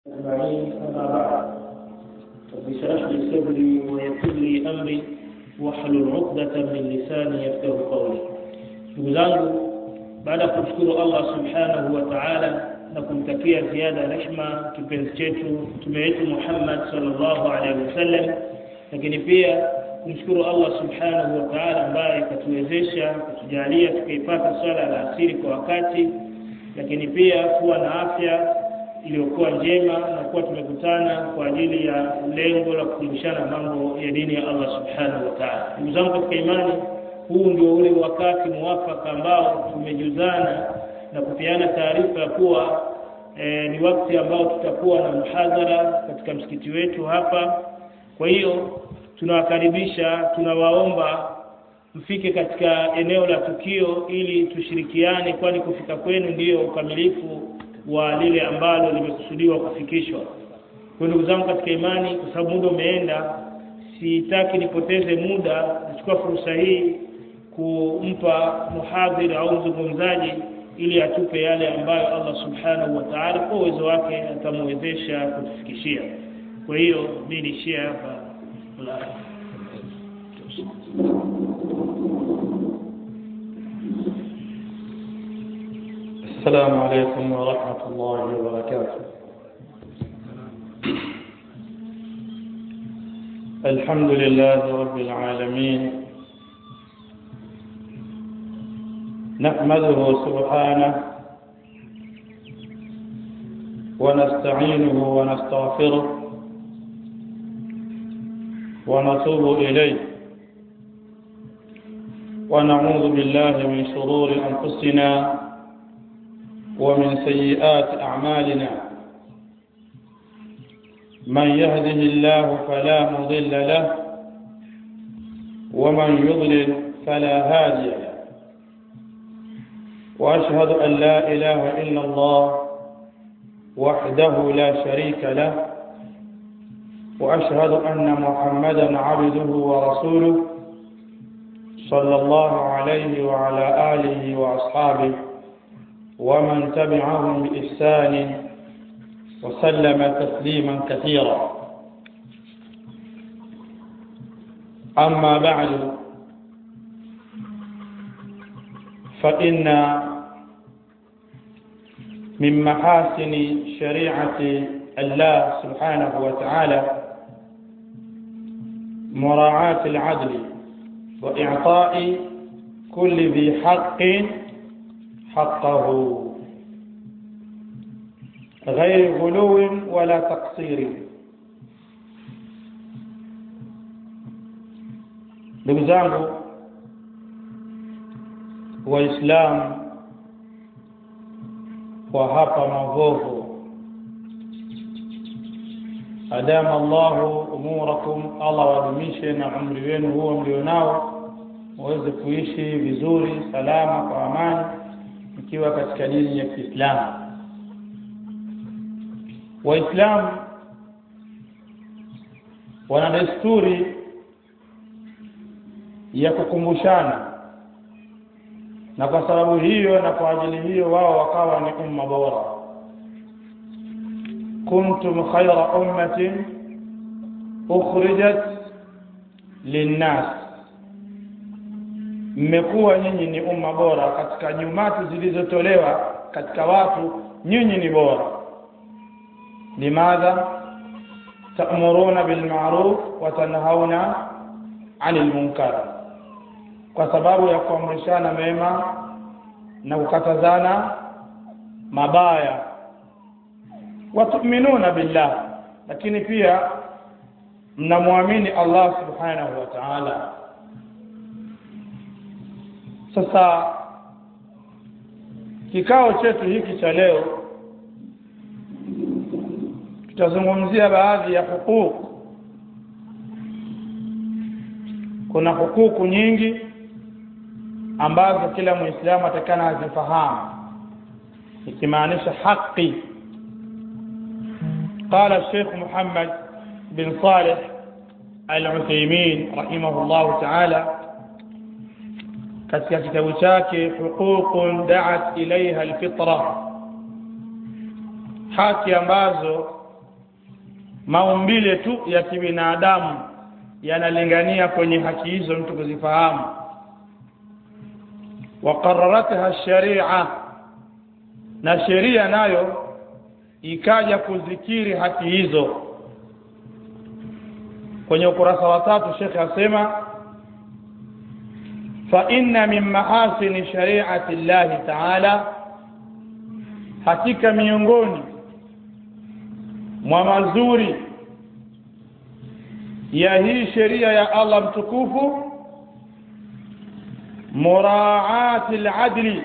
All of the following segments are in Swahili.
أجمعين أما بعد رب اشرح لي صدري ويسر لي أمري واحلل عقدة من لساني يفقه قولي ndugu zangu baada ya kumshukuru Allah subhanahu wa ta'ala na kumtakia ziada rehma kipenzi chetu mtume wetu Muhammad sallallahu alaihi wasallam lakini pia kumshukuru Allah subhanahu wa ta'ala ambaye katuwezesha kutujalia tukaipata swala la asiri kwa wakati lakini pia kuwa na afya iliyokuwa njema na kuwa tumekutana kwa ajili ya lengo la kufundishana mambo ya dini ya Allah subhanahu wa ta'ala. Ndugu zangu katika imani, huu ndio ule wakati muwafaka ambao tumejuzana na kupeana taarifa ya kuwa e, ni wakati ambao tutakuwa na mhadhara katika msikiti wetu hapa. Kwa hiyo tunawakaribisha, tunawaomba mfike katika eneo la tukio ili tushirikiane, kwani kufika kwenu ndiyo ukamilifu wa lile ambalo limekusudiwa kufikishwa. Kwa ndugu zangu katika imani, kwa sababu muda umeenda, sitaki nipoteze muda. Nachukua fursa hii kumpa muhadhiri au mzungumzaji ili atupe yale ambayo Allah subhanahu wa ta'ala kwa uwezo wake atamwezesha kutufikishia. Kwa hiyo mimi niishie hapa. السلام عليكم ورحمة الله وبركاته الحمد لله رب العالمين نحمده سبحانه ونستعينه ونستغفره ونتوب إليه ونعوذ بالله من شرور أنفسنا ومن سيئات أعمالنا من يهده الله فلا مضل له ومن يضلل فلا هادي له وأشهد أن لا إله إلا الله وحده لا شريك له وأشهد أن محمدا عبده ورسوله صلى الله عليه وعلى آله وأصحابه ومن تبعهم بإحسان وسلم تسليما كثيرا أما بعد فإن من محاسن شريعة الله سبحانه وتعالى مراعاة العدل وإعطاء كل ذي حق حقه غير غلو ولا تقصير ndugu zangu waislamu wa hapa Mavovo adama Allahu umurakum Allah wadumishe na umri wenu huo mlionao muweze kuishi vizuri salama kwa amani ikiwa katika dini ya Kiislamu. Waislamu wana desturi ya kukumbushana, na kwa sababu hiyo na kwa ajili hiyo wao wakawa ni umma bora. kuntum khayra ummatin ukhrijat linnas mmekuwa nyinyi ni umma bora katika nyumati zilizotolewa katika watu nyinyi ni bora limadha ta'muruna bil ma'ruf wa tanhauna 'anil munkar kwa sababu ya kuamrishana mema na kukatazana mabaya wa tu'minuna billah lakini pia mnamwamini Allah subhanahu wa ta'ala sasa kikao chetu hiki cha leo tutazungumzia baadhi ya hukuku. Kuna hukuku nyingi ambazo kila Muislamu atakana azifahamu, ikimaanisha haki. Qala Sheikh Muhammad bin Saleh Al-Uthaymeen rahimahullahu ta'ala katika kitabu chake huququn da'at ilaiha alfitra haki ambazo maumbile tu ya kibinadamu yanalingania kwenye haki hizo mtu kuzifahamu waqararatha sharia na sheria nayo ikaja kuzikiri haki hizo kwenye ukurasa wa tatu shekhe asema fa inna min mahasini shari'ati llahi ta'ala hakika miongoni mwa mazuri ya hii sheria ya Allah mtukufu muraati al-adli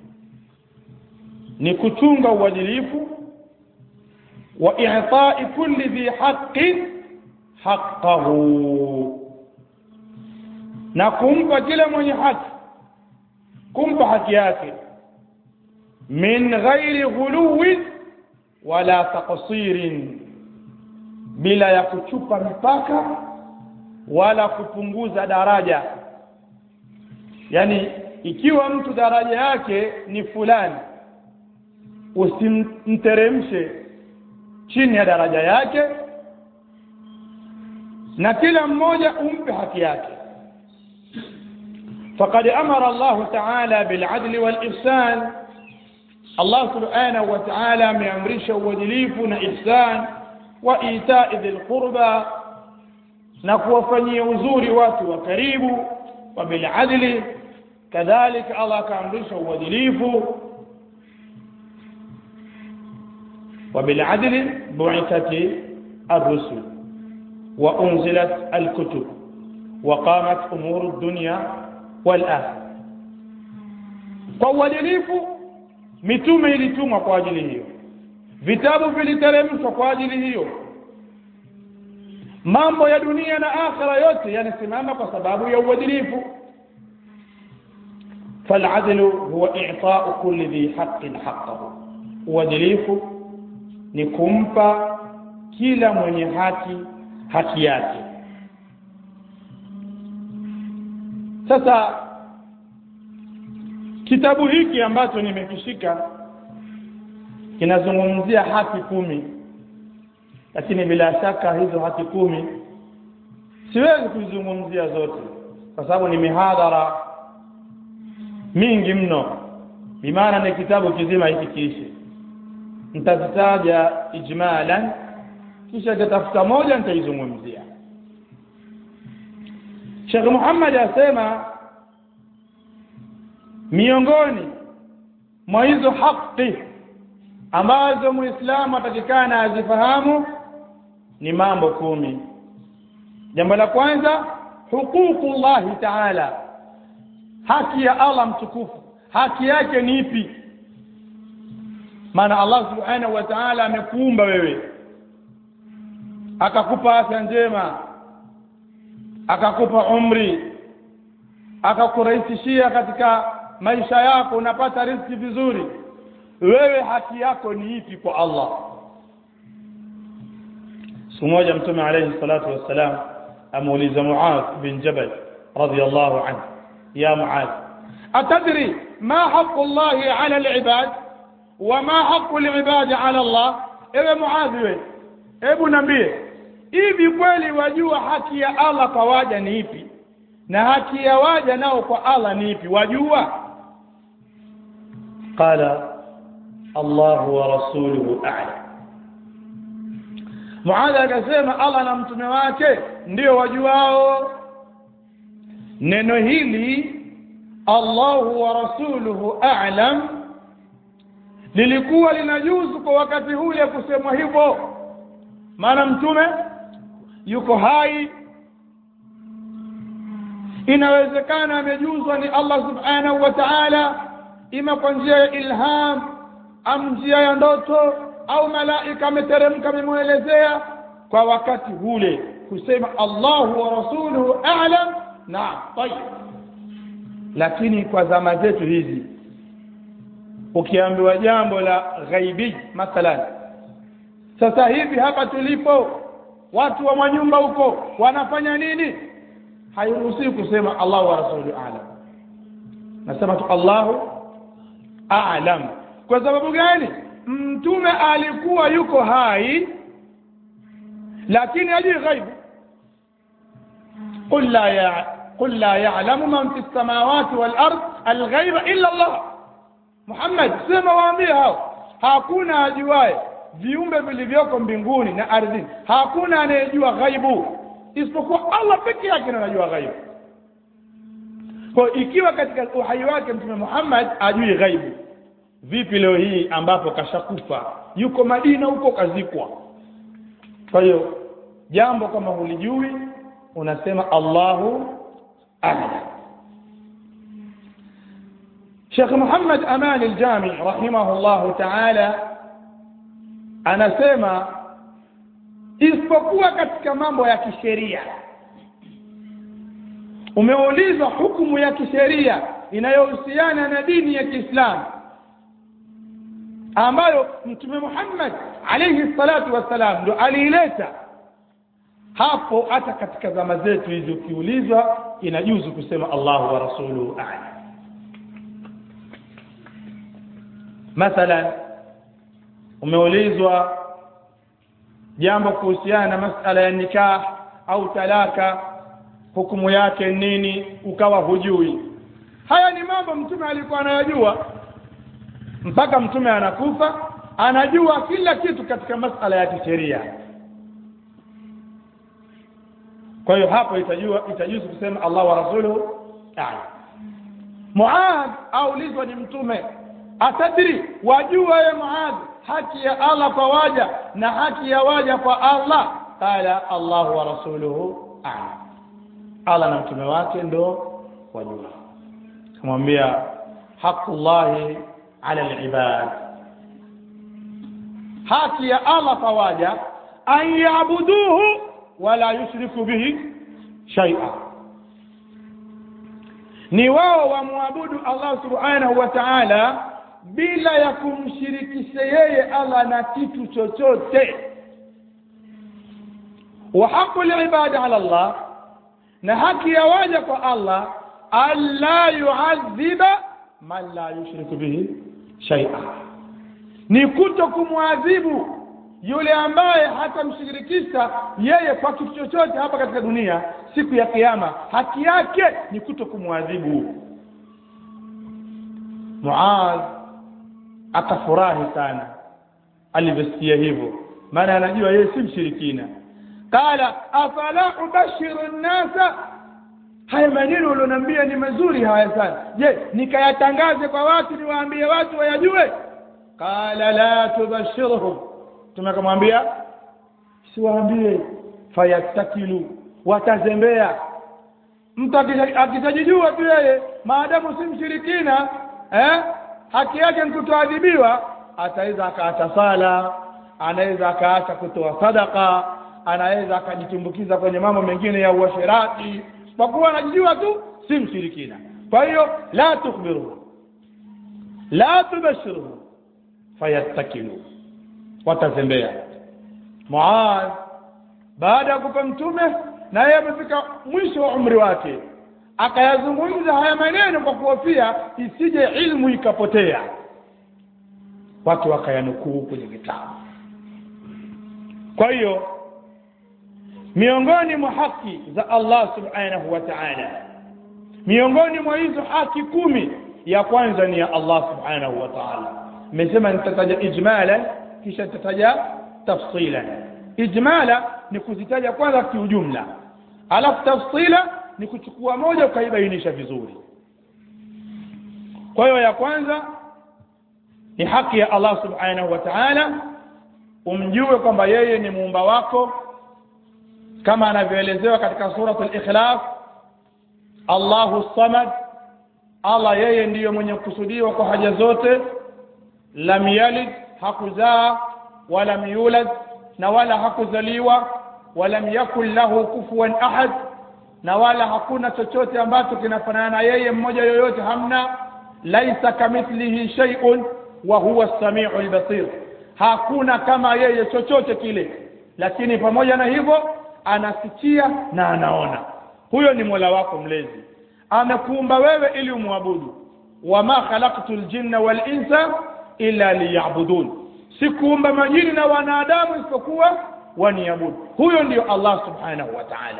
ni kuchunga uadilifu wa i'ta'i kulli dhi haqqin haqqahu na kumpa kila mwenye haki kumpa haki yake min ghairi ghuluwin wala taqsirin bila ya kuchupa mipaka wala kupunguza daraja yani ikiwa mtu daraja yake ni fulani usimteremshe chini ya daraja yake na kila mmoja umpe haki yake فقد أمر الله تعالى بالعدل والإحسان الله سبحانه وتعالى مأمرش ودليفنا إحسان وإيتاء ذي القربى نكوفني وزور وات وكريب وبالعدل كذلك الله كأمرش ودليف وبالعدل بعثت الرسل وأنزلت الكتب وقامت أمور الدنيا والآخرة kwa uadilifu mitume ilitumwa kwa ajili hiyo vitabu viliteremshwa kwa ajili hiyo mambo ya dunia na akhira yote yanasimama kwa sababu ya uadilifu فالعدل هو إعطاء كل ذي حق حقه uadilifu ni kumpa kila mwenye haki haki yake sasa kitabu hiki ambacho nimekishika kinazungumzia haki kumi lakini bila shaka hizo haki kumi siwezi kuzungumzia zote kwa sababu ni mihadhara mingi mno bimaana ni kitabu kizima hiki kiishi nitazitaja ijmalan kisha nitatafuta moja nitaizungumzia Sheikh Muhammad asema miongoni mwa hizo haki ambazo muislamu atakikana azifahamu ni mambo kumi jambo la kwanza huququllahi ta'ala haki ya Allah mtukufu haki yake ni ipi maana Allah subhanahu wa ta'ala amekuumba wewe akakupa afya njema akakupa umri akakurahisishia katika maisha yako unapata riziki vizuri wewe haki yako ni ipi kwa Allah siku moja mtume alayhi salatu wassalam amuuliza Muadh bin Jabal radiyallahu anhu ya Muadh atadri ma haqqu Allah ala al-ibad wa ma haqqu al-ibad ala Allah ewe Muadh wewe hebu niambie hivi kweli wajua haki ya Allah kwa waja ni ipi na haki ya waja nao kwa Allah ni ipi wajua qala Allah wa rasuluhu a'lam Muadha akasema Allah na mtume wake ndio wajuao neno hili Allah wa rasuluhu a'lam lilikuwa linajuzu kwa wakati ule kusemwa hivyo maana mtume yuko hai inawezekana amejuzwa ni Allah subhanahu wa ta'ala ima kwa njia ya ilham am njia ya ndoto au malaika ameteremka amemuelezea kwa wakati ule kusema Allahu wa rasuluhu a'lam naam tayib lakini kwa zama zetu hizi ukiambiwa jambo la ghaibi mathalan sasa hivi hapa tulipo watu wa manyumba huko wanafanya nini hairuhusiwi kusema Allah wa rasuluhu a'lam nasema tu Allahu a'lam kwa sababu gani mtume alikuwa yuko hai lakini hajui ghaibu qul la ya qul la ya'lamu man fi samawati wal ard al ghaiba illa Allah Muhammad sema waambie hao hakuna ajuaye viumbe vilivyoko mbinguni na ardhini hakuna anayejua ghaibu isipokuwa Allah peke yake ndiye anajua ghaibu kwa ikiwa katika uhai wake mtume Muhammad ajui ghaibu vipi leo hii ambapo kashakufa yuko Madina huko kazikwa kwa hiyo jambo kama hulijui unasema Allahu a'lam Sheikh Muhammad Aman al-Jami rahimahullahu ta'ala anasema isipokuwa katika mambo ya kisheria umeulizwa hukumu ya kisheria inayohusiana na dini ya Kiislamu ambayo mtume Muhammad alayhi salatu wassalam ndo aliileta hapo hata katika zama zetu hizi ukiulizwa inajuzu kusema Allahu wa rasuluhu a'lam mathalan umeulizwa jambo kuhusiana na masala ya nikah au talaka hukumu yake nini ukawa hujui haya ni mambo mtume alikuwa anayajua mpaka mtume anakufa anajua kila kitu katika masala ya kisheria kwa hiyo hapo itajua itajuzu kusema Allah wa rasuluhu a'lam Muadh aulizwa ni mtume atadri wajua ye Muadh haki ya Allah kwa waja na haki ya waja kwa Allah qala Allah wa rasuluhu a'lam Allah na mtume wake ndo wajua kumwambia haqullahi ala alibad haki ya Allah kwa waja an yaabuduhu wala yushriku bihi shay'a ni wao wamwabudu Allah subhanahu wa ta'ala bila ya kumshirikisha yeye Allah na kitu chochote wa haqu al-ibada ala Allah na haki ya waja kwa Allah alla yu'adhiba man la yushriku bihi shay'a ni kuto kumwadhibu yule ambaye hatamshirikisha yeye kwa kitu chochote hapa katika dunia siku ya kiyama haki yake ni kuto kumwadhibu Muadh akafurahi sana alivyosikia hivyo maana anajua yeye si mshirikina qala afala ubashiru nnasa haya maneno ulioniambia ni mazuri haya sana je nikayatangaze kwa watu niwaambie watu wayajue qala la tubashirhum tumekamwambia siwaambie fayattakilu watazembea mtu akitajijua tu yeye maadamu si mshirikina eh haki yake ni kutoadhibiwa ataweza akaacha sala anaweza akaacha kutoa sadaka anaweza akajitumbukiza kwenye mambo mengine ya uasherati kwa kuwa anajijua tu si mshirikina kwa hiyo la tukhbiru la tubashiru fayattakilu watazembea Muadh baada ya kupa mtume na yeye amefika mwisho wa umri wake akayazungumza haya maneno kwa kuhofia isije ilmu ikapotea watu wakayanukuu kwenye vitabu kwa hiyo miongoni mwa haki za Allah subhanahu wa ta'ala miongoni mwa hizo haki kumi ya kwanza ni ya Allah subhanahu wa ta'ala nimesema nitataja ijmalan kisha nitataja tafsilan ijmala ni kuzitaja kwanza kiujumla alafu tafsila ni kuchukua moja ukaibainisha vizuri kwa hiyo ya kwanza ni haki ya Allah subhanahu wa ta'ala umjue kwamba yeye ni muumba wako kama anavyoelezewa katika suratul ikhlas Allahu samad Allah yeye ndiyo mwenye kusudiwa kwa haja zote lam yalid hakuzaa wala yulad na wala hakuzaliwa walam yakul lahu kufuwan ahad na wala hakuna chochote ambacho kinafanana na yeye mmoja yoyote hamna laisa kamithlihi shay'un wa huwa as-sami'u al-basir hakuna kama yeye chochote kile lakini pamoja na hivyo anasikia na anaona huyo ni Mola wako mlezi amekuumba wewe ili umwabudu wama khalaqtul jinna wal insa illa liya'budun sikuumba majini na wanadamu isipokuwa waniabudu huyo ndio Allah subhanahu wa ta'ala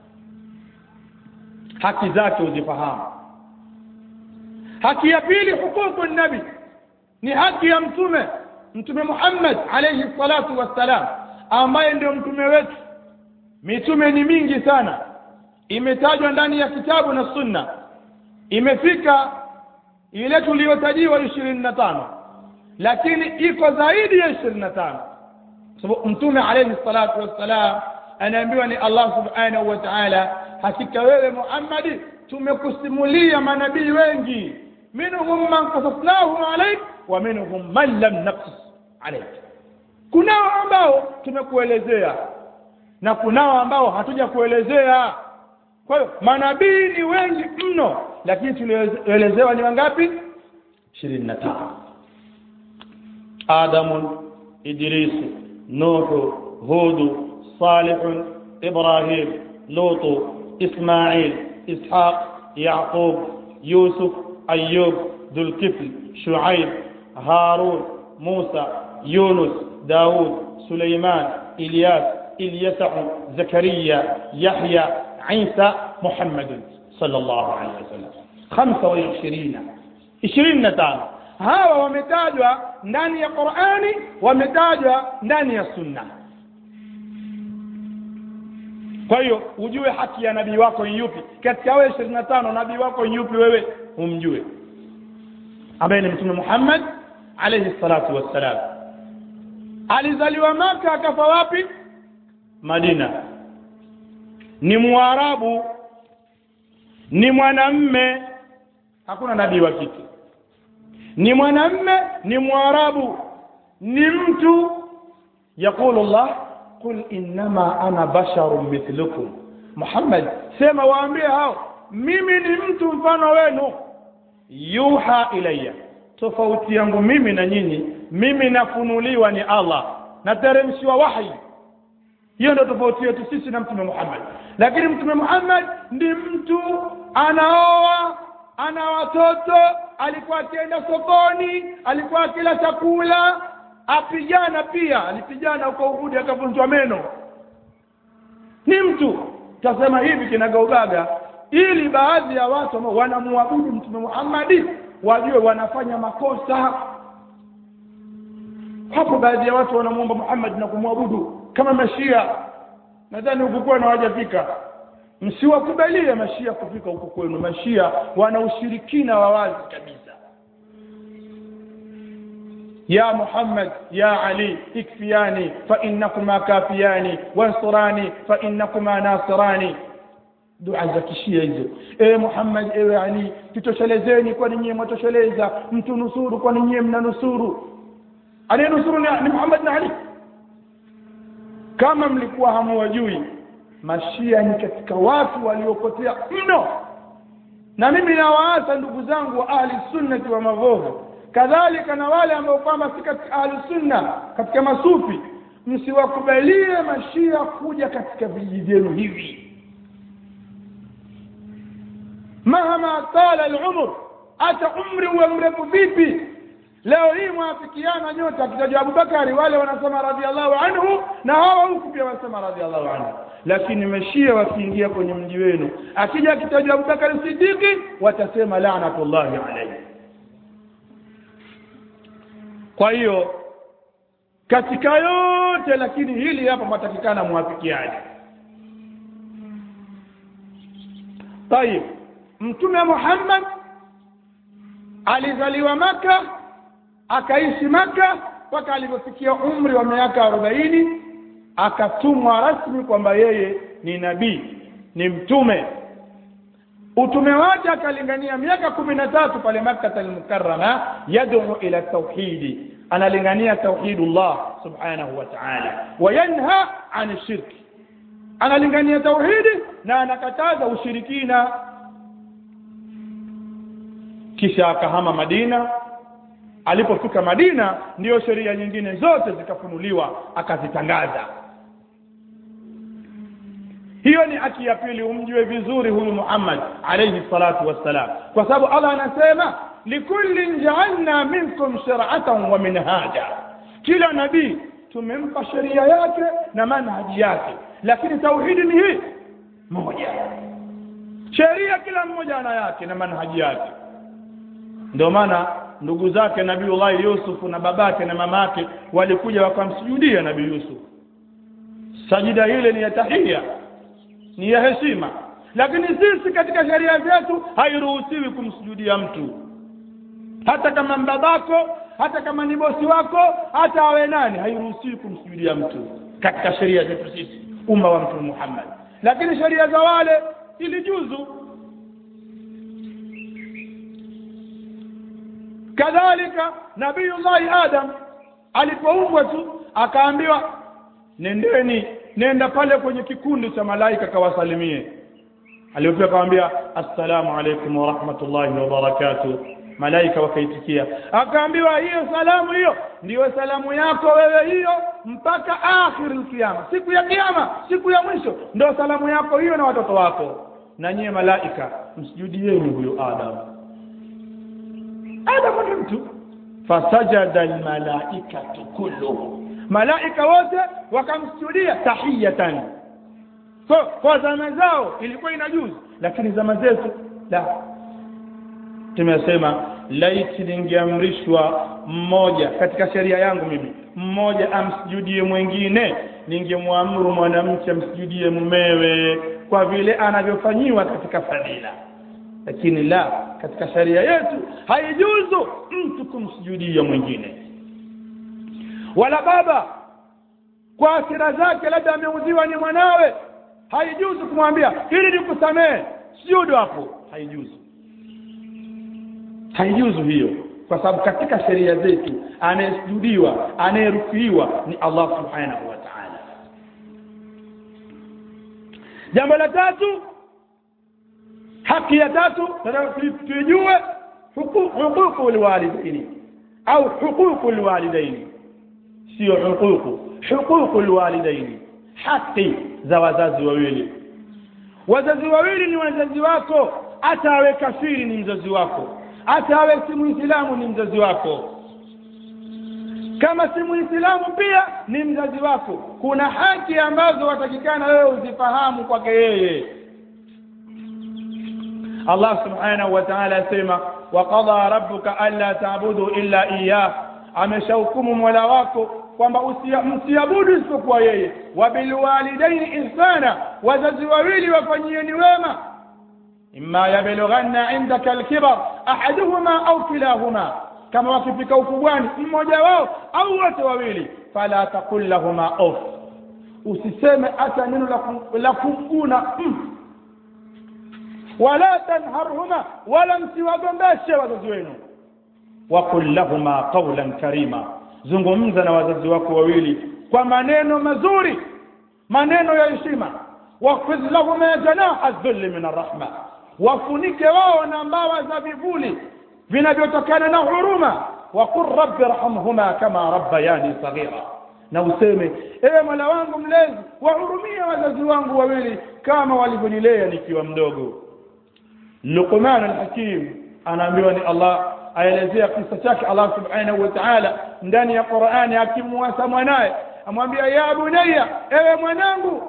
haki zake uzifahamu haki ya pili hukuku nabi ni haki ya mtume mtume Muhammad alayhi salatu wassalam ambaye ndio mtume wetu mitume ni mingi sana imetajwa ndani ya kitabu na sunna imefika ile tuliyotajiwa ishirini na tano lakini iko zaidi ya ishirini na tano sababu mtume alayhi salatu wassalam anaambiwa ni Allah subhanahu wa ta'ala hakika wewe Muhammadi tumekusimulia manabii wengi minhum man qasasnahu alayk wa minhum man lam naqsus alayk kunao ambao tumekuelezea na kunao ambao hatuja kuelezea kwa hiyo manabii ni wengi mno lakini tulielezewa ni wangapi 25 Adamu Idris Nuh Hud Salih Ibrahim Lut Ismail Ishaq Yaqub Yusuf Ayyub Dhulkifl Shuaib Harun Musa Yunus Daud Suleiman Ilyas Ilyasa Zakaria Yahya عيسى محمد صلى الله عليه وسلم 25 25 hawa wametajwa ndani ya Qur'ani wametajwa ndani ya Sunna kwa hiyo ujue haki ya nabii wako ni yupi katika wewe 25 nabii wako ni yupi wewe umjue ambaye ni mtume Muhammad alayhi salatu wassalam alizaliwa maka akafa wapi Madina ni mwarabu ni mwanamme hakuna nabii wa kike ni mwanamme ni mwarabu ni mtu yaqulu Allah qul innama ana basharun mithlukum Muhammad sema waambie hao mimi ni mtu mfano wenu yuha ilayya tofauti yangu mimi na nyinyi mimi nafunuliwa ni Allah nateremshiwa wahi hiyo ndio tofauti yetu sisi na mtume Muhammad lakini mtume Muhammad ni mtu anaoa ana watoto alikuwa akienda sokoni alikuwa akila chakula apigana pia alipigana huko Uhud akavunjwa meno ni mtu tasema hivi kinagaubaga ili baadhi ya watu ambao wanamwabudu mtume Muhammad wajue wanafanya makosa hapo baadhi ya watu wanamuomba Muhammad na kumwabudu kama mashia nadhani huku kwenu hawajafika msiwakubalie mashia kufika huku kwenu mashia wana ushirikina wa wazi kabisa ya Muhammad ya Ali ikfiyani fa innakuma kafiyani wansurani fa innakuma nasirani dua za kishia hizo e Muhammad ewe Ali tutoshelezeni kwani nyie mwatosheleza mtunusuru kwani nyie mnanusuru anayenusuru ni, ni Muhammad na Ali kama mlikuwa hamuwajui mashia ni katika watu waliopotea mno na mimi nawaasa ndugu zangu wa ahli sunnati wa mavovu kadhalika na wale ambao kwamba si katika ahli sunna katika masufi msiwakubalie mashia kuja katika vijiji vyenu hivi mahama tala al-umr hata umri uwe mrefu vipi leo hii mwafikiana nyote akitajwa Abubakari wale wanasema radhiallahu anhu na hawa huku pia wanasema radhiallahu anhu lakini mashia wakiingia kwenye mji wenu akija akitajwa Abubakari Siddiqi watasema laanatullahi alayhi kwa hiyo katika yote lakini hili hapa matakikana muafikiane tayib mtume Muhammad alizaliwa maka akaishi maka mpaka alipofikia umri wa miaka arobaini akatumwa rasmi kwamba yeye ni nabii ni mtume utume wake akalingania miaka kumi na tatu pale Makkah al-Mukarrama yad'u ila tauhidi analingania tauhidullah subhanahu wa ta'ala wayanha an shirki analingania tauhidi na anakataza ushirikina kisha akahama Madina alipofika Madina ndiyo sheria nyingine zote zikafunuliwa akazitangaza hiyo ni haki ya pili umjue vizuri huyu Muhammad alayhi salatu wassalam kwa sababu Allah anasema likullin ja'alna minkum shir'atan wa minhaja kila nabii tumempa sheria yake na manhaji yake lakini tauhidi ni hii moja sheria kila mmoja ana yake na manhaji yake ndio maana ndugu zake nabiullahi yusuf na babake na mamake walikuja wakamsujudia nabii yusuf sajida ile ni ya tahia ni ya heshima lakini sisi katika sheria zetu hairuhusiwi kumsujudia mtu hata kama mbabako hata kama ni bosi wako hata awe nani hairuhusiwi kumsujudia mtu katika sheria zetu sisi umma wa mtume Muhammad lakini sheria za wale ilijuzu kadhalika nabiyullahi adam alipoumbwa tu akaambiwa nendeni nenda pale kwenye kikundi cha malaika kawasalimie aliyopewa akamwambia assalamu alaikum wa rahmatullahi wa barakatuh malaika wakaitikia akaambiwa hiyo salamu hiyo ndiyo salamu yako wewe hiyo mpaka akhir kiyama siku ya kiyama siku ya mwisho ndio salamu yako hiyo na watoto wako na nyie malaika msujudieni huyo adam adam ni mtu fasajada almalaikatu kulluhum malaika wote wakamsujudia tahiyatan kwa, kwa zama zao ilikuwa inajuzu lakini zama zetu la tumesema laiti ningeamrishwa mmoja katika sheria yangu mimi mmoja amsujudie mwingine ningemwamuru mwanamke amsujudie mumewe kwa vile anavyofanyiwa katika fadhila lakini la katika sheria yetu haijuzu mtu kumsujudia mwingine wala baba kwa asira zake labda ameudhiwa ni mwanawe haijuzu kumwambia ili nikusamehe sujudu hapo haijuzu haijuzu hiyo kwa sababu katika sheria zetu anayesujudiwa anayerukiwa ni Allah subhanahu wa ta'ala jambo la tatu haki ya tatu tujue huququ alwalidaini au huququ alwalidaini sio huququ huququ alwalidaini haki za wazazi wawili wazazi wawili ni wazazi wako hata awe kafiri ni mzazi wako hata awe si muislamu ni mzazi wako kama si muislamu pia ni mzazi wako kuna haki ambazo watakikana wewe uzifahamu kwake yeye Allah subhanahu wa ta'ala asema wa qadha rabbuka alla ta'budu illa iyyah ameshahukumu mola wako kwamba msiabudu isipokuwa yeye wa bilwalidaini ihsana wazazi wawili wafanyieni wema imma yablughanna indaka alkibar ahaduhuma au kilahuma kama wakifika ukubwani mmoja wao au wote wawili fala taqul lahuma off usiseme hata neno la kumguna mm. wala tanharhuma wala msiwagombeshe wazazi wenu waqul lahuma qawlan karima zungumza na wazazi wako wawili kwa maneno mazuri maneno ya heshima waqfid lahuma janaha dhulli min arrahma wafunike wao na mbawa za vivuli vinavyotokana na huruma waqul rabbi irhamhuma kama rabbayani saghira na useme ewe mola wangu mlezi wahurumia wazazi wangu wawili kama walivyonilea nikiwa mdogo Luqman al-Hakim anaambiwa ni Allah aelezea kisa chake Allah subhanahu wa ta'ala ndani ya Qur'ani akimwasa mwanaye amwambia ya bunayya ewe mwanangu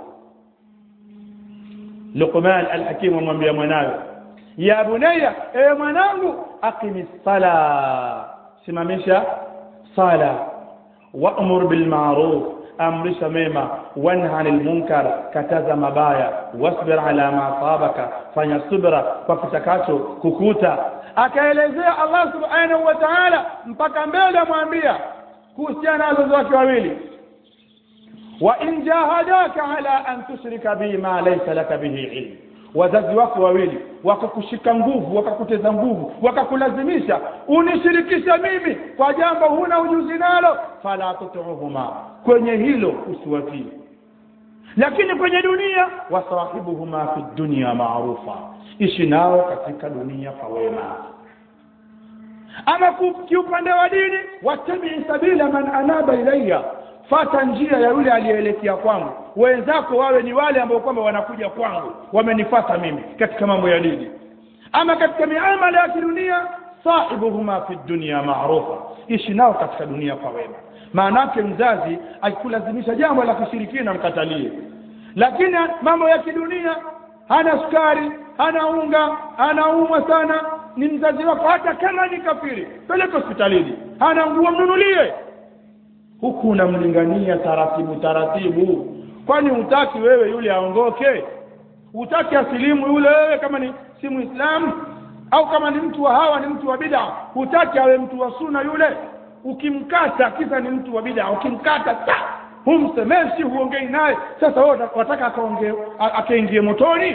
Luqman al-Hakim amwambia mwanawe ya bunayya ewe mwanangu aqimi sala simamisha sala wa'mur bil ma'ruf amrisha mema wanha anil munkar kataza mabaya wasbir ala ma sabaka fanya subra kwa kitakacho kukuta akaelezea Allah subhanahu wa ta'ala mpaka mbele amwambia kuhusiana na wazazi wake wawili wa in jahadaka ala an tushrika bi ma laysa laka bihi ilm wazazi wako wawili wakakushika nguvu wakakuteza nguvu wakakulazimisha unishirikisha mimi kwa jambo huna ujuzi nalo fala tutuhuma kwenye hilo usiwatii lakini kwenye dunia wasahibuhuma fi dunya maarufa ishi nao katika dunia kwa wema ama kiupande wa dini wattabii sabila man anaba ilayya fata njia ya yule aliyeelekea kwangu wenzako wawe ni wale ambao kwamba wanakuja kwangu wamenifata mimi katika mambo ya dini ama katika miamala ya kidunia sahibuhuma fi dunya maarufa ishi nao katika dunia kwa wema maanake mzazi akikulazimisha jambo la kushirikina mkatalie lakini mambo ya kidunia hana sukari hana unga anaumwa sana ni mzazi wako hata kama ni kafiri peleke hospitalini hana nguo mnunulie huku unamlingania taratibu taratibu kwani hutaki wewe yule aongoke hutaki asilimu yule wewe kama ni si muislamu au kama ni mtu wa hawa ni mtu wa bid'a hutaki awe mtu wa suna yule ukimkata kisa ni mtu wa bid'a ukimkata ta humsemeshi huongei naye sasa wewe wataka akaongee akaingie motoni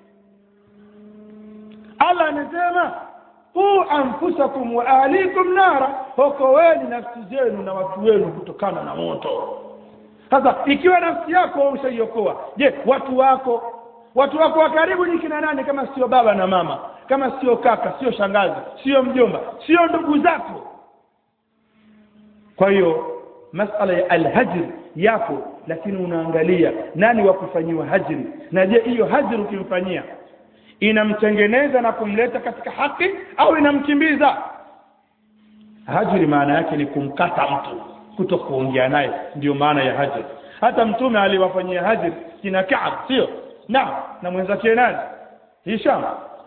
Allah anasema qu anfusakum wa ahlikum nara okoweni nafsi zenu na watu wenu kutokana na moto sasa ikiwa nafsi yako ushaiokoa je watu wako watu wako wa karibu ni kina nani kama sio baba na mama kama sio kaka sio shangazi sio mjomba sio ndugu zako kwa hiyo masala ya alhajr yapo lakini unaangalia nani wa kufanyiwa hajri na je hiyo hajri ukimfanyia inamtengeneza na kumleta katika haki au inamkimbiza hajri maana yake ni kumkata mtu kuto kuongea naye ndio maana ya hajri hata mtume aliwafanyia hajri kina Kaab sio na na mwenzake nani Hisham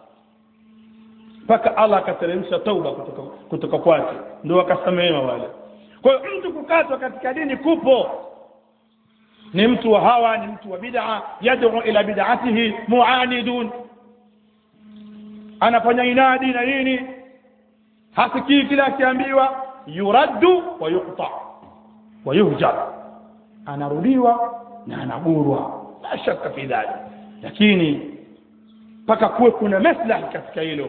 mpaka Allah akateremsha tauba kutoka kutoka kwake ndio akasamehewa wale kwa hiyo mtu kukatwa katika dini kupo ni mtu wa hawa ni mtu wa bid'a yad'u ila bid'atihi mu'anidun anafanya inadi na nini hasikii kila akiambiwa yuraddu wa yuqta wa yuhjar anarudiwa na anagurwa la shaka fi dhalik lakini mpaka kuwe kuna maslahi katika hilo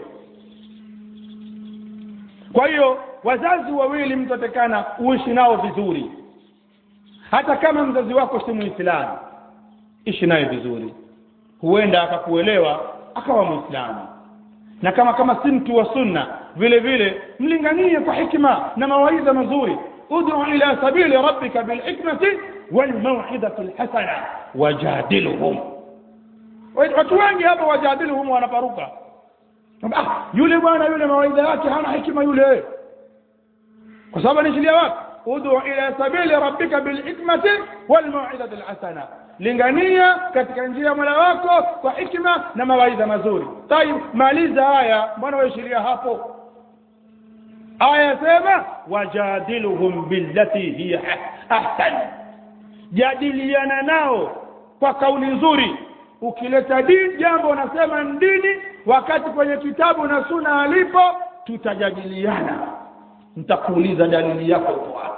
kwa hiyo wazazi wawili mtu atakana uishi nao vizuri hata kama mzazi wako si muislamu ishi naye vizuri huenda akakuelewa akawa muislamu na kama kama si mtu wa sunna vile vile mlinganie kwa hikma na mawaidha mazuri ud'u ila sabili rabbika bilhikmati walmaw'idati alhasana wajadiluhum watu wengi hapa wajadiluhum wanaparuka ah yule bwana yule mawaidha yake hana hikima yule kwa sababu anaishilia wapi ud'u ila sabili rabbika bilhikmati walmaw'idati alhasana lingania katika njia ya Mola wako kwa hikma na mawaidha mazuri. Tayib, maliza haya, mbona waishiria hapo? Aya sema wajadiluhum billati hiya ahsan, jadiliana nao kwa kauli nzuri. Ukileta dini jambo unasema ni dini, wakati kwenye kitabu na suna alipo, tutajadiliana, nitakuuliza dalili yako iko wapi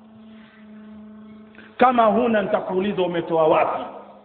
kama huna nitakuuliza umetoa wapi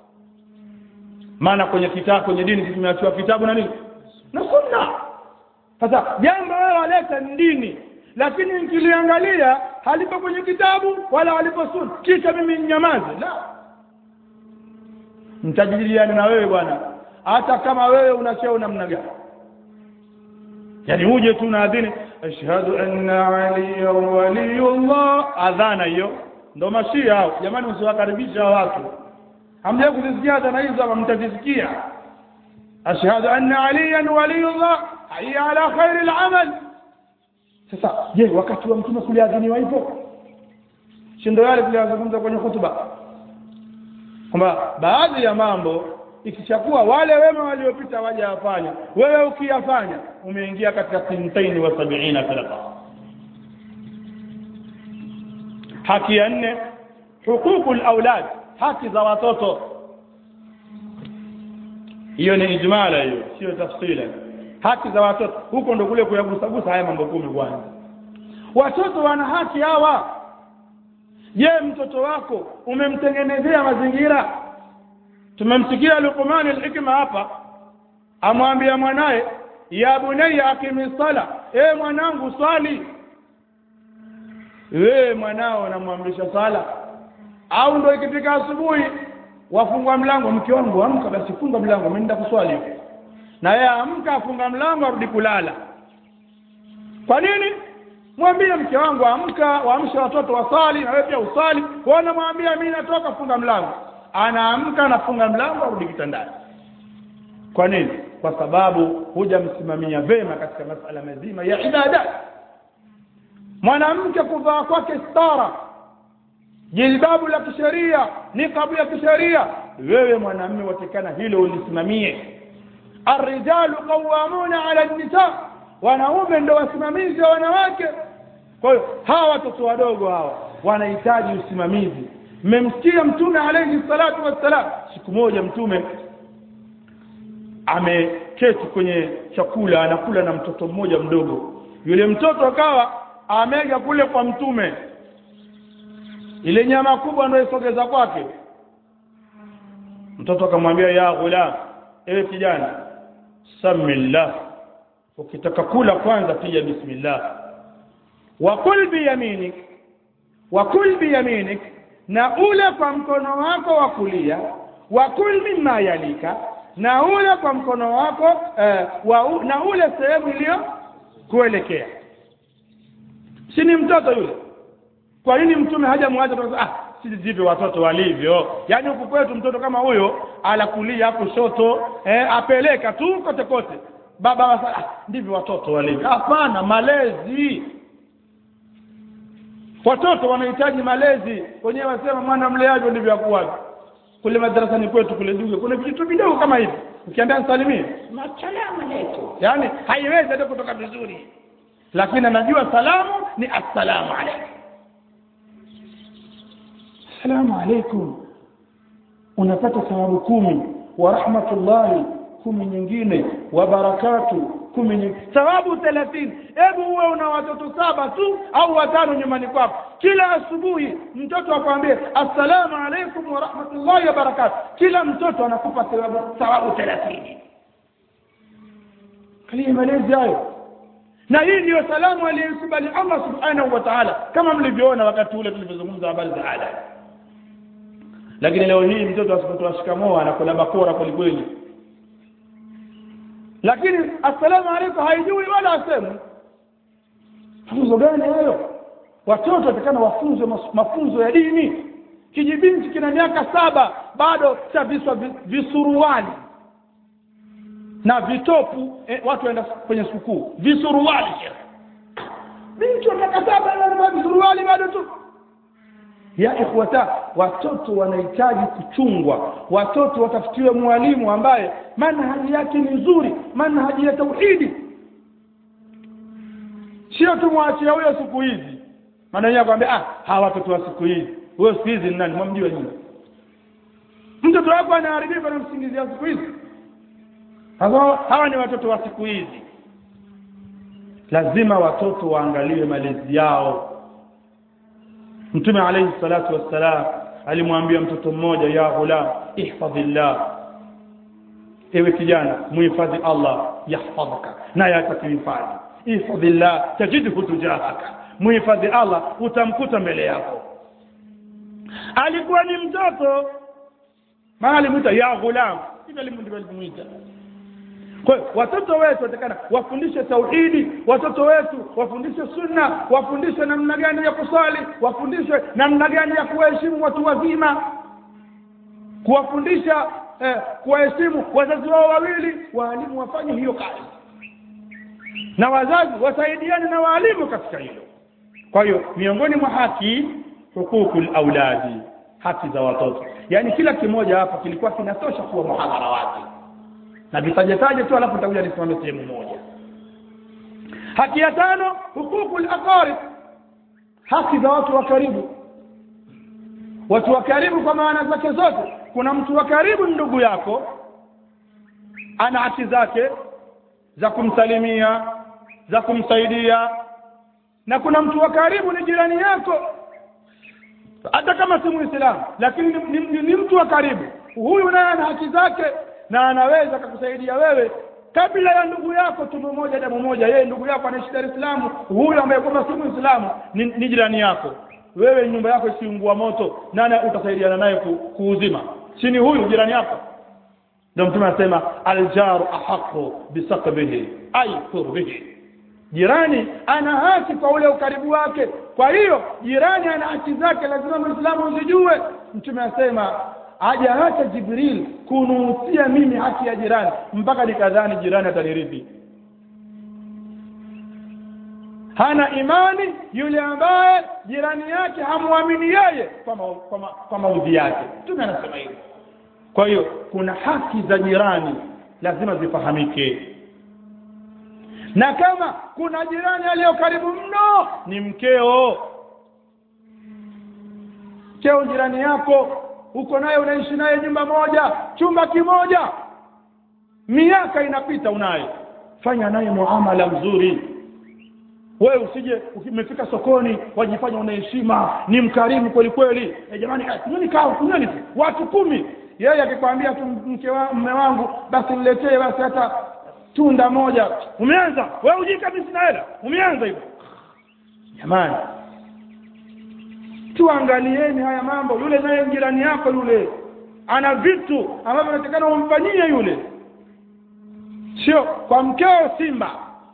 maana kwenye kitabu kwenye dini tumeachiwa kitabu na nini na sunna sasa jambo wewe waleta ni dini lakini nikiliangalia halipo kwenye kitabu wala halipo sunna kisha mimi nyamaze la nitajadiliana na wewe bwana hata kama wewe una cheo namna gani yani uje tu na adhini ashhadu anna aliya waliyullah adhana hiyo ndo mashia hao jamani usiwakaribisha watu hamja kuzisikia adhana hizo ama mtazisikia ashhadu anna aliyan waliyullah hayya ala khairi al-amal sasa je wakati wa mtume kuliadhiniwa hivyo shindo yale tuliyazungumza kwenye hutuba kwamba baadhi ya mambo ikishakuwa wale wema waliopita wajayafanya wewe ukiyafanya umeingia katika sintaini wa sabiina firqa haki ya nne huququl aulad haki za watoto hiyo ni ijmala hiyo sio tafsila haki za watoto huko ndo kule kuyagusagusa haya mambo kumi kwanza watoto wana haki hawa je mtoto wako umemtengenezea mazingira tumemsikia Luqman al-Hikma hapa amwambia mwanaye ya bunayya aqimi sala e mwanangu swali wewe mwanao namwamrisha sala au ndo ikifika asubuhi wafungwa mlango mke wangu amka basi funga mlango mimi nenda kuswali na yeye amka afunga mlango arudi kulala kwa nini mwambie mke wangu amka waamshe watoto wasali na wewe pia usali wana mwambia mimi natoka funga mlango anaamka anafunga mlango arudi kitandani kwa nini kwa sababu hujamsimamia vema katika masala mazima ya ibada mwanamke kuvaa kwake stara jilbabu la kisheria niqabu ya kisheria wewe mwanamume watakana hilo ulisimamie arrijalu qawamuna ala nisa wanaume ndio wasimamizi wa wanawake kwa hiyo hawa watoto wadogo hawa wanahitaji usimamizi mmemsikia mtume alayhi salatu wassalam siku moja mtume ameketi kwenye chakula anakula na mtoto mmoja mdogo yule mtoto akawa amega kule kwa mtume ile nyama kubwa ndio isogeza kwake mtoto akamwambia ya ghulam ewe kijana samillah ukitaka kula kwanza pia bismillah wa kul biyaminik wa kul biyaminik na ule kwa mkono wako wa kulia wa kul mimma yalika na ule kwa mkono wako eh, wa, na ule sehemu iliyo kuelekea si ni mtoto yule kwa nini mtume hajamwacha ah si ndivyo watoto walivyo yaani huku kwetu mtoto kama huyo alakulia hapo shoto eh, apeleka tu kote kote baba wasa, ah, ndivyo watoto walivyo hapana malezi watoto wanahitaji malezi wenyewe wasema mwana mleaji ndivyo akuwaje kule madarasani kwetu kule duge kuna vitu vidogo kama hivi ukiambia nisalimie masalamu alaykum yani haiwezi hata kutoka vizuri lakini anajua salamu ni assalamu alaykum assalamu alaykum unapata thawabu kumi wa rahmatullahi kumi nyingine wa barakatu kumi nyingine thawabu 30 hebu uwe una watoto saba tu au watano nyumbani kwako kila asubuhi mtoto akwambie assalamu alaykum wa rahmatullahi wa barakatu kila mtoto anakupa thawabu thawabu 30 kalia malezi hayo na hii ndiyo salamu aliyokubali Allah subhanahu wa ta'ala kama mlivyoona wakati ule tulivyozungumza habari za ada lakini leo hii mtoto asipotoa shikamoo anakula bakora kweli kweli lakini assalamu alaykum haijui wala asemu mafunzo gani hayo watoto watakana wafunzwe mafunzo ya dini kijibinti kina miaka saba bado cha viswa visuruali na vitopu eh, watu waenda kwenye sukuu visuruali binti wa miaka saba anavaa visuruali bado tu ya ikhwata watoto wanahitaji kuchungwa watoto watafutiwe mwalimu ambaye manhaji yake ni nzuri manhaji ya tauhidi sio tumwachia huyo siku hizi maana yeye akwambia ah hawa watoto wa siku hizi huyo siku hizi ni nani mwamjua nyinyi mtoto wako anaharibika na msingizia siku hizi hawa, hawa ni watoto wa siku hizi lazima watoto waangaliwe malezi yao mtume alayhi salatu wassalam alimwambia mtoto mmoja ya ghulam ihfadhillah ewe kijana muhifadhi Allah yahfadhaka naye atakuhifadhi ihfadhillah tajidhu tujahaka muhifadhi Allah utamkuta mbele yako alikuwa ni mtoto maana alimuita ya ghulam hivyo alimuita kwa hiyo watoto wetu watakana wafundishe tauhidi watoto wetu wafundishe sunna wafundishe namna gani ya kusali wafundishe namna gani ya kuwaheshimu watu wazima kuwafundisha eh, kuwaheshimu wazazi wao wawili waalimu wafanye hiyo kazi na wazazi wasaidiane na waalimu katika hilo kwa hiyo miongoni mwa haki hukukul auladi haki za watoto yaani kila kimoja hapa kilikuwa kinatosha kuwa muhadhara wake na vitajetaje tu alafu nitakuja nisimame sehemu moja haki ya tano hukukul aqarib haki za watu wa karibu watu wa karibu kwa maana zake zote kuna mtu wa karibu ndugu yako ana haki zake za kumsalimia za kumsaidia na kuna mtu wa karibu ni jirani yako hata kama si muislamu lakini ni, ni, ni, ni mtu wa karibu huyu naye ana haki zake na anaweza akakusaidia wewe kabla ya ndugu yako tumbo moja damu moja yeye ndugu yako anaishi Dar es Salaam huyu ambaye kwamba si muislamu ni, ni jirani yako wewe nyumba yako isiungua moto nani utasaidiana naye ku, kuuzima chini huyu jirani yako ndio mtume anasema aljaru ahaqu bisaqbihi ay qurbihi jirani ana haki kwa ule ukaribu wake kwa hiyo jirani ana haki zake lazima muislamu uzijue mtume anasema hajaacha jibril kunuhusia mimi haki ya jirani mpaka nikadhani jirani atanirithi hana imani yule ambaye jirani yake hamwamini yeye kwa, ma, kwa, ma, kwa maudhi yake mtume anasema hivyo kwa hiyo kuna haki za jirani lazima zifahamike na kama kuna jirani aliyo karibu mno ni mkeo mkeo jirani yako uko naye unaishi naye nyumba moja chumba kimoja miaka inapita unaye fanya naye muamala mzuri wewe usije umefika sokoni wajifanya una heshima ni mkarimu kweli kweli e jamani kunyweni kawa kunyweni watu kumi yeye akikwambia tu mke wa mume wangu basi niletee basi hata tunda moja umeanza wewe hujui kabisa sina hela umeanza hivyo jamani tuangalieni haya mambo yule naye jirani yako yule ana vitu ambavyo natakana umfanyie yule sio kwa mkeo simba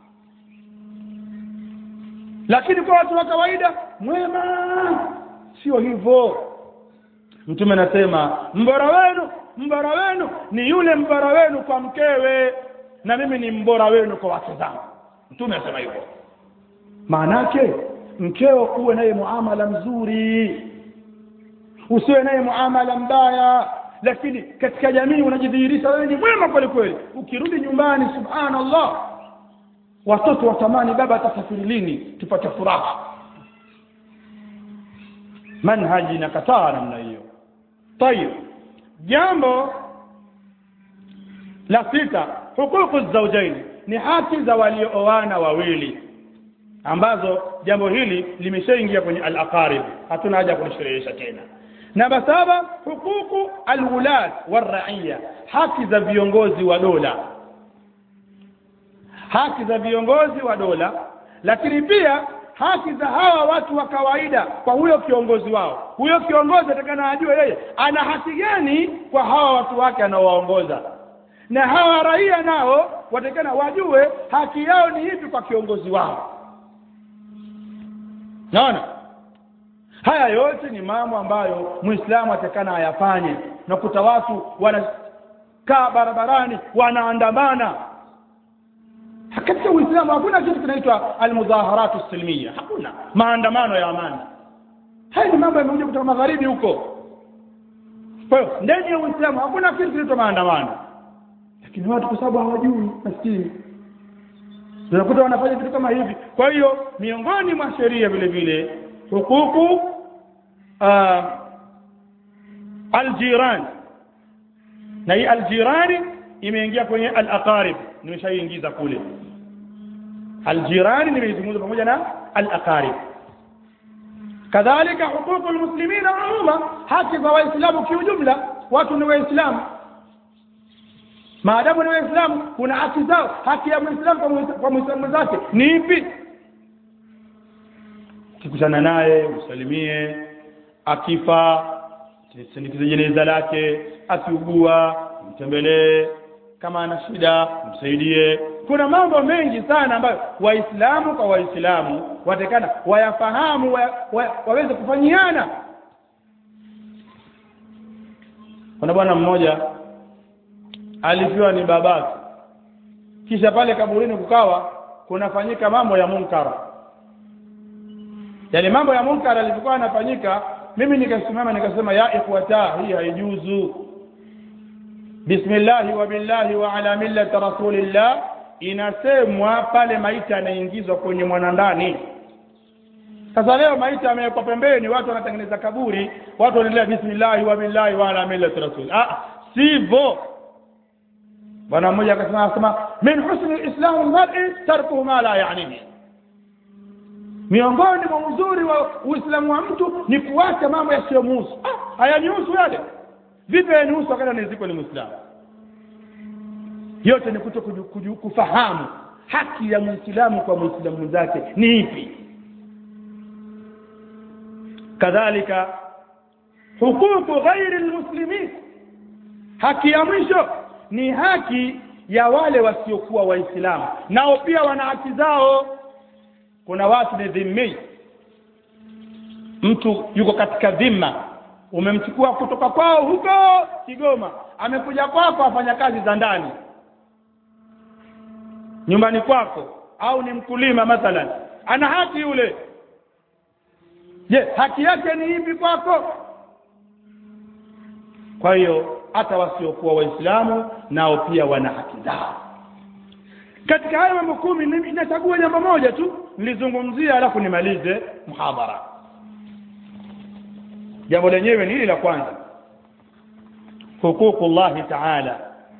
lakini kwa watu wa kawaida mwema sio hivyo mtume anasema mbora wenu mbora wenu ni yule mbora wenu kwa mkewe na mimi ni mbora wenu kwa wake zangu mtume anasema hivyo maanake mkeo uwe naye muamala mzuri usiwe naye muamala mbaya lakini katika jamii unajidhihirisha wewe ni mwema kweli kweli ukirudi nyumbani subhanallah watoto watamani baba atasafiri lini tupate furaha manhaji inakataa namna hiyo tayib jambo la sita hukuku zaujaini ni haki za waliooana wawili ambazo jambo hili limeshaingia kwenye al-aqarib hatuna haja kulisherehesha tena namba saba hukuku alwulat waraiya haki za viongozi wa dola haki za viongozi wa dola lakini pia haki za hawa watu wa kawaida kwa huyo kiongozi wao huyo kiongozi atakana ajue yeye ana haki gani kwa hawa watu wake anaowaongoza na hawa raia nao watakana wajue haki yao ni ipi kwa kiongozi wao naona haya yote ni mambo ambayo muislamu atakana ayafanye nakuta watu wanakaa barabarani wanaandamana katika uislamu hakuna kitu kinaitwa almudhaharatu silmiya hakuna maandamano ya amani haya ni mambo yamekuja kutoka magharibi huko kwa hiyo ndani ya uislamu hakuna kitu kinaitwa maandamano lakini watu kwa sababu hawajui maskini unakuta wanafanya vitu kama hivi kwa hiyo miongoni mwa sheria vile vile hukuku uh, aljiran na hii aljirani imeingia kwenye alaqarib nimeshaingiza kule aljirani nimeizungumza pamoja na alaqarib kadhalika hukuku almuslimina umuma haki za waislamu kiujumla watu ni waislamu maadamu ni waislamu kuna haki zao haki ya muislamu kwa muislamu mwenzake ni ipi ukikutana naye usalimie akifa sindikize jeneza lake akiugua mtembelee kama ana shida msaidie kuna mambo mengi sana ambayo waislamu kwa waislamu watakana wayafahamu wa, wa, waweze kufanyiana kuna bwana mmoja alifiwa ni babake kisha pale kaburini kukawa kunafanyika mambo ya munkara yale mambo ya munkara yalivyokuwa yanafanyika mimi nikasimama nikasema ya ikhwata hii haijuzu bismillahi wa billahi wa ala millati rasulillah inasemwa pale maiti anaingizwa kwenye mwanandani sasa leo maiti amewekwa pembeni watu wanatengeneza kaburi watu wanaendelea bismillahi wa billahi wa ala millati rasul ah sivyo bwana mmoja akasema akasema min husni lislamu lmari tarkuhu ma la yanihi miongoni mwa uzuri wa uislamu wa mtu ni kuacha mambo yasiyomuhusu ah, hayanihusu yale vipi yanihusu wakati anazikwa ni mwislamu yote ni kuto kuju, kuju, kufahamu haki ya mwislamu kwa mwislamu mwenzake ni ipi kadhalika hukuku ghairi lmuslimin haki ya mwisho ni haki ya wale wasiokuwa waislamu nao pia wana haki zao kuna watu ni dhimmi mtu yuko katika dhima umemchukua kutoka kwao huko Kigoma amekuja kwako afanya kazi za ndani nyumbani kwako au ni mkulima mathalan ana haki yule je haki yake ni ipi kwako kwa hiyo hata wasiokuwa waislamu nao pia wana haki zao katika hayo mambo kumi ninachagua jambo moja tu nilizungumzia alafu nimalize muhadhara jambo lenyewe ni hili la kwanza huququllahi taala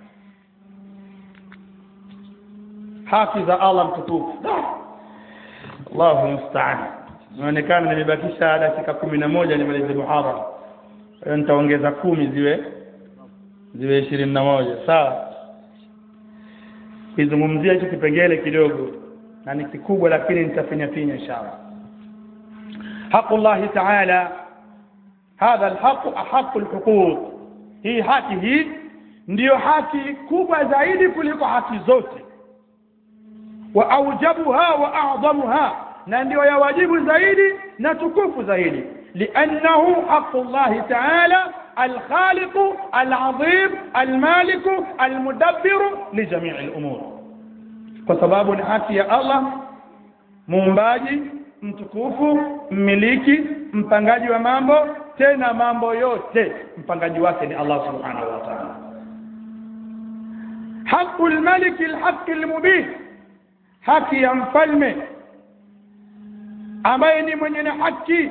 haki za Allah mtukufu Allahu musta'an inaonekana nimebakisha dakika kumi na moja nimalize muhadhara hiyo nitaongeza kumi ziwe ziwe ishirini na moja sawa kizungumzia hicho kipengele kidogo na ni kikubwa lakini nitafinya finya inshallah haqullahi ta'ala hadha alhaq ahaq alhuquq hii haki hii ndiyo haki kubwa zaidi kuliko haki zote wa aujabuha wa a'dhamuha na ndio ya wajibu zaidi na tukufu zaidi لأنه حق الله تعالى الخالق العظيم المالك المدبر لجميع الأمور وسباب haki ya Allah muumbaji mtukufu mmiliki mpangaji wa mambo tena mambo yote mpangaji wake ni Allah subhanahu wa ta'ala haqqul malik alhaq almubin haki ya mfalme ambaye ni mwenye na haki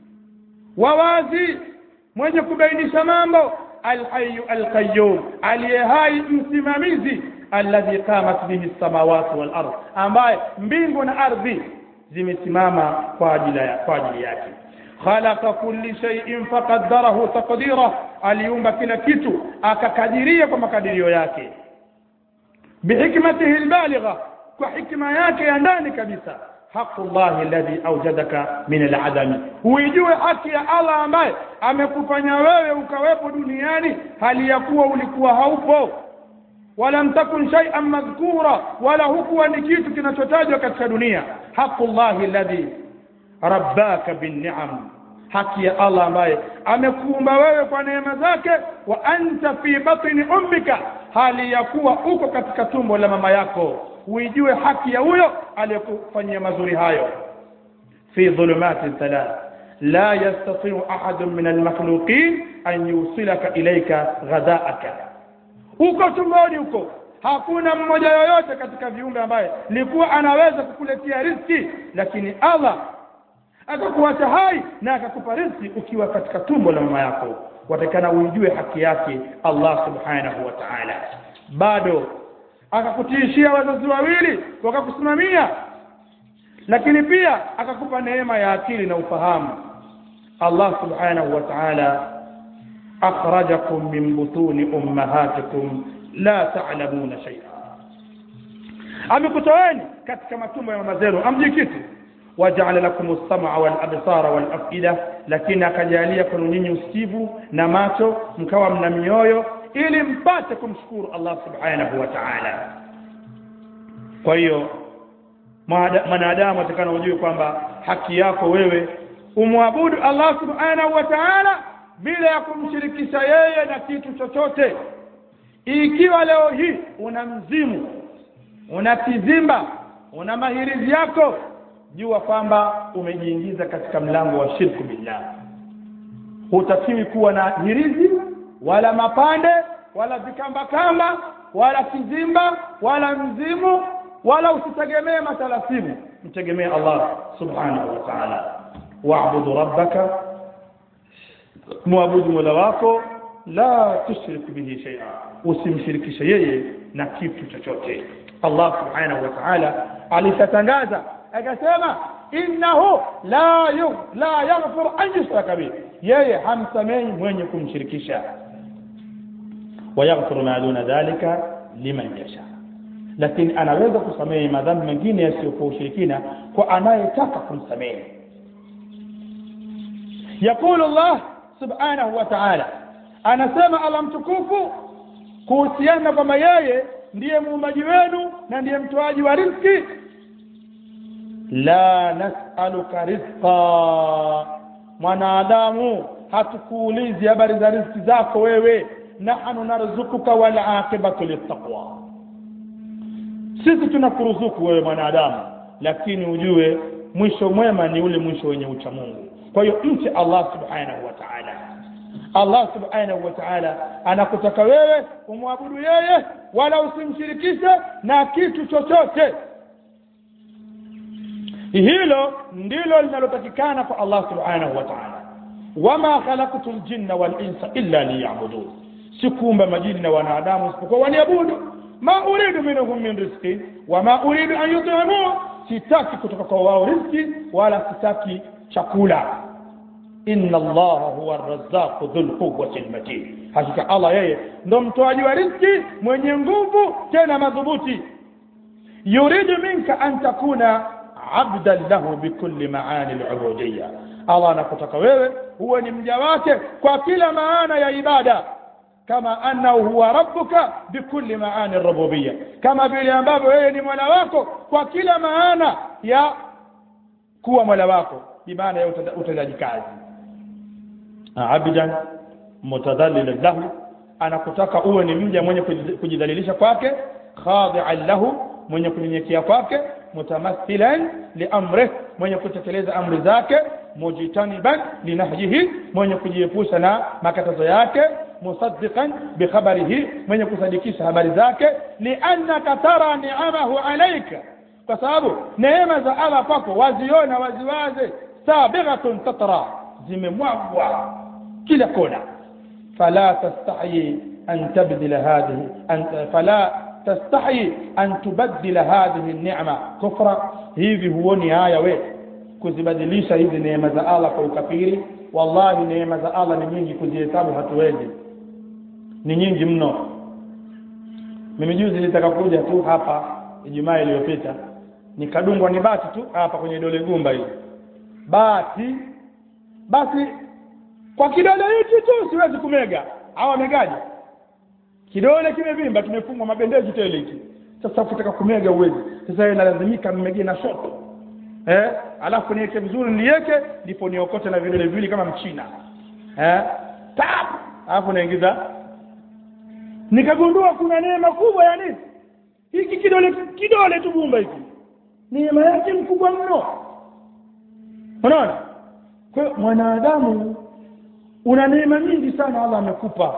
wawazi mwenye kubainisha mambo alhayyu alqayyum aliye hai msimamizi alladhi qamat bihi samawati wal ard ambaye mbingu na ardhi zimesimama kwa ajili ya kwa ajili yake khalaqa kulli shay'in faqaddarahu taqdira aliumba kila kitu akakadiria kwa makadirio yake bihikmatihi albaligha kwa hikma yake ya ndani kabisa haqu llahi alladhi awjadaka min aladami uijue haki ya Allah ambaye amekufanya wewe ukawepo duniani hali ya kuwa ulikuwa haupo wala mtakun shay'an madhkura wala hukuwa ni kitu kinachotajwa katika dunia haqu llahi alladhi rabbaka binni'am haki ya Allah ambaye amekuumba wewe kwa neema zake wa anta fi batni ummika hali ya kuwa uko katika tumbo la mama yako uijue haki ya huyo aliyekufanyia mazuri hayo fi dhulumati thalath la yastati'u ahadun min almakhluqin an yusilaka ilayka ghadaaka uko tumboni huko hakuna mmoja yoyote katika viumbe ambaye likuwa anaweza kukuletea riziki lakini Allah akakuacha hai na akakupa riziki ukiwa katika tumbo la mama yako watakana uijue haki yake Allah subhanahu wa ta'ala bado akakutiishia wazazi wawili wakakusimamia lakini pia akakupa neema ya akili na ufahamu Allah subhanahu wa ta'ala akhrajakum min butuni ummahatikum la ta'lamuna shay'a amekutoeni katika matumbo ya mama zenu amji kitu waja'ala lakum as-sam'a wal absara wal af'ida lakini akajalia kwenu nyinyi usikivu na macho mkawa mna mioyo ili mpate kumshukuru Allah subhanahu wa ta'ala kwa hiyo mwanadamu atakana ujue kwamba haki yako wewe umwabudu Allah subhanahu wa ta'ala bila ya kumshirikisha yeye na kitu chochote ikiwa leo hii una mzimu una kizimba una mahirizi yako jua kwamba umejiingiza katika mlango wa shirku billah hutakiwi kuwa na hirizi wala mapande wala vikamba kamba wala kizimba wala mzimu wala usitegemee matalasimu mtegemee Allah subhanahu wa ta'ala wa'budu rabbaka muabudu mola wako la tushrik bihi shay'a usimshirikishe yeye na kitu chochote Allah subhanahu wa ta'ala alishatangaza akasema innahu la yu, la yaghfir an yushraka bihi yeye hamsamehi mwenye kumshirikisha wayaghfiru ma duna dhalika liman yasha lakini anaweza kusamehe madhambi mengine yasiyokuwa ushirikina kwa anayetaka kumsamehe يقول الله سبحانه وتعالى anasema Allah mtukufu kuhusiana kwamba yeye ndiye muumbaji wenu na ndiye mtoaji wa riziki la nas'aluka rizqa mwanadamu hatukuulizi habari za riziki zako wewe nahnu narzukuka wal aqibatu littaqwa sisi tunakuruzuku wewe mwanadamu lakini ujue mwisho mwema ni ule mwisho wenye ucha Mungu kwa hiyo mche Allah subhanahu wa ta'ala Allah subhanahu wa ta'ala anakutaka wewe umwabudu yeye wala usimshirikishe na kitu chochote hilo ndilo linalotakikana kwa Allah subhanahu wa ta'ala wama khalaqtu ljinna wal insa illa liya'budun sikuumba majini na wanadamu isipokuwa waniabudu ma uridu minhum min rizqi wama uridu an yut'imun sitaki kutoka kwa wao riziki wala sitaki chakula inna allaha huwa arrazzaqu dhul quwwati almatin hakika allah yeye ndo mtoaji wa riziki mwenye nguvu tena madhubuti yuridu minka an takuna abdan lahu bikulli maani alubudiyya allah anakutaka wewe huwe ni mja wake kwa kila maana ya ibada kama annahu huwa rabbuka bikulli maani rububiyya kama vile ambavyo wewe ni mola wako kwa kila maana ya kuwa mola wako bimaana ya utendaji kazi abdan mutadhallilan lahu anakutaka uwe ni mja mwenye kujidhalilisha kwake khadi'an lahu mwenye kunyenyekea kwake mutamathilan liamrih mwenye kutekeleza amri zake mujtaniban linahyihi mwenye kujiepusha na makatazo yake musaddiqan bikhabarihi mwenye kusadikisha habari zake liannaka tara ni'amahu alayka kwa sababu neema za Allah kwako waziona waziwaze sabighatun tatra zimemwagwa kila kona fala tastahi an tabdila hadhihi an fala tastahi an tubaddila hadhihi an-ni'ma kufra hivi huoni haya we kuzibadilisha hizi neema za Allah kwa ukafiri wallahi neema za Allah ni nyingi kuzihesabu hatuwezi ni nyingi mno mimi juzi nilitaka kuja tu hapa Ijumaa iliyopita nikadungwa ni bati tu hapa kwenye dole gumba hili bati basi kwa kidole hichi tu siwezi kumega au amegaje kidole kimevimba kimefungwa mabendeji tele hiki sasa ukitaka kumega uwezi sasa yeye nalazimika mmegee na shoto eh alafu niweke vizuri niweke ndipo niokote na vidole viwili kama mchina eh tap alafu naingiza nikagundua kuna neema kubwa ya nini hiki kidole kidole tu gumba hiki neema yake mkubwa mno unaona kwa hiyo mwanadamu una neema nyingi sana Allah amekupa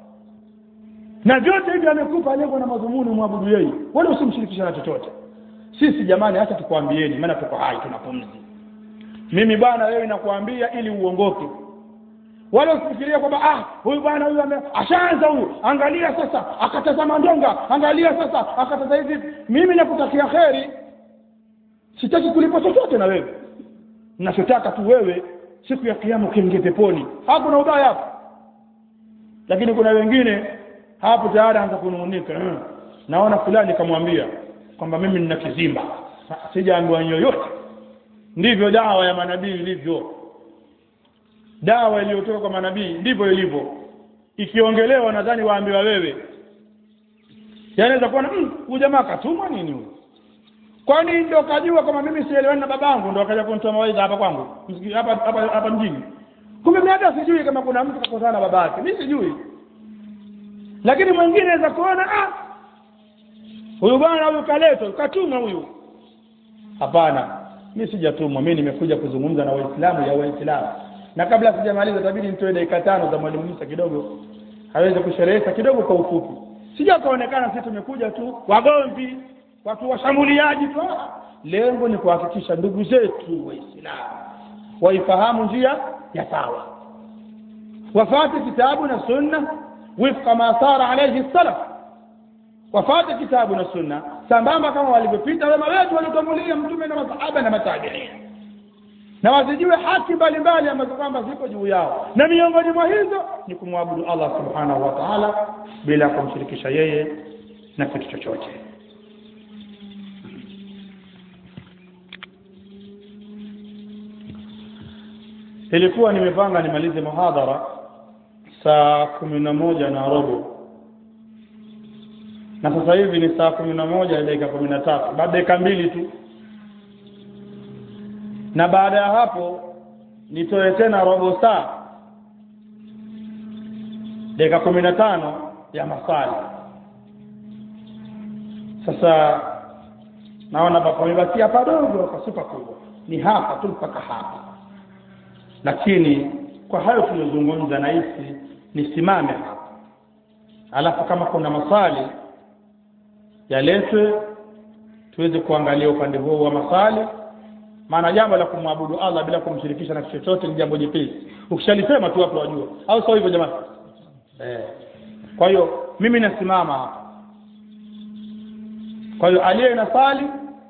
na vyote hivi amekupa lengo na madhumuni mwabudu yeye wala usimshirikisha na chochote sisi jamani acha tukwambieni maana tuko hai tunapumzi mimi bwana wewe nakuambia ili uongoke wala usifikirie kwamba ah huyu bwana huyu ashaanza huyu angalia sasa akatazama ndonga angalia sasa akataza hivi mimi nakutakia kheri sitaki kulipa chochote na wewe ninachotaka tu wewe siku ya kiyama ukiingia peponi hapo na ubaya hapo lakini kuna wengine hapo tayari anza kunung'unika hmm. naona fulani kamwambia kwamba mimi nina kizimba sijaambiwa yoyote ndivyo dawa ya manabii ilivyo dawa iliyotoka kwa manabii ndivyo ilivyo ikiongelewa nadhani waambiwa wewe yanaweza kuwa huyu mm, jamaa katumwa nini huyu kwani ndio kajua kama mimi sielewani na babangu ndio akaja kunitoa mawaidha hapa kwangu hapa hapa hapa mjini kumbe mimi hata sijui kama kuna mtu kakosana na babake mimi sijui lakini mwingine anaweza kuona ah huyu bwana huyu kaletwa katumwa huyu hapana mimi sijatumwa mimi nimekuja kuzungumza na waislamu ya waislamu na kabla sijamaliza tabidi nitoe dakika tano za mwalimu Musa kidogo aweze kusherehesha kidogo kwa ufupi sija kaonekana sisi tumekuja tu wagomvi watu washambuliaji tu lengo ni kuhakikisha ndugu zetu waislamu waifahamu njia ya sawa wafate kitabu na sunna wifqa ma sara alayhi salaf wafate kitabu na sunna sambamba kama walivyopita wema wetu waliotangulia mtume na masahaba na matabiin na wazijue haki mbalimbali ambazo kwamba ziko juu yao na miongoni mwa hizo ni kumwabudu Allah subhanahu wa ta'ala bila kumshirikisha yeye na kitu chochote ilikuwa nimepanga nimalize muhadhara saa kumi na moja na robo na sasa hivi ni saa kumi na moja dakika kumi na tatu baada dakika mbili tu na baada ya hapo nitoe tena robo saa dakika kumi na tano ya masali sasa naona pamebakia padogo pasupa kubwa ni hapa tu mpaka hapa lakini kwa hayo tuliyozungumza nahisi nisimame hapa alafu kama kuna maswali yaletwe tuweze kuangalia upande huo wa maswali maana jambo la kumwabudu Allah bila kumshirikisha na kitu chochote ni jambo jepesi ukishalisema tu watu wajua au sio hivyo jamani eh kwa hiyo mimi nasimama hapa kwa hiyo aliye na swali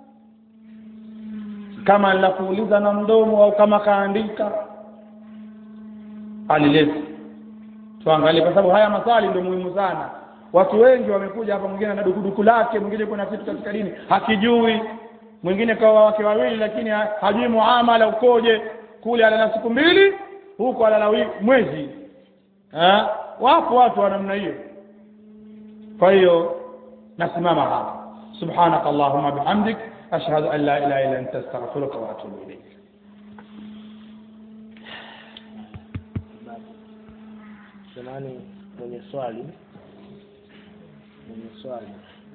kama la kuuliza na mdomo au kama kaandika alilete tuangalie kwa sababu haya maswali ndio muhimu sana watu wengi wamekuja hapa mwingine na dukuduku lake mwingine kuna kitu katika dini hakijui mwingine kawa wake wawili lakini ha- hajui muamala ukoje kule alala siku mbili huko alala wi- mwezi eh wapo watu wa namna hiyo kwa hiyo nasimama hapa subhanak allahumma bihamdik ashhadu an la ilaha illa anta astaghfiruka wa atubu ilayk Jamani, mwenye swali mwenye swali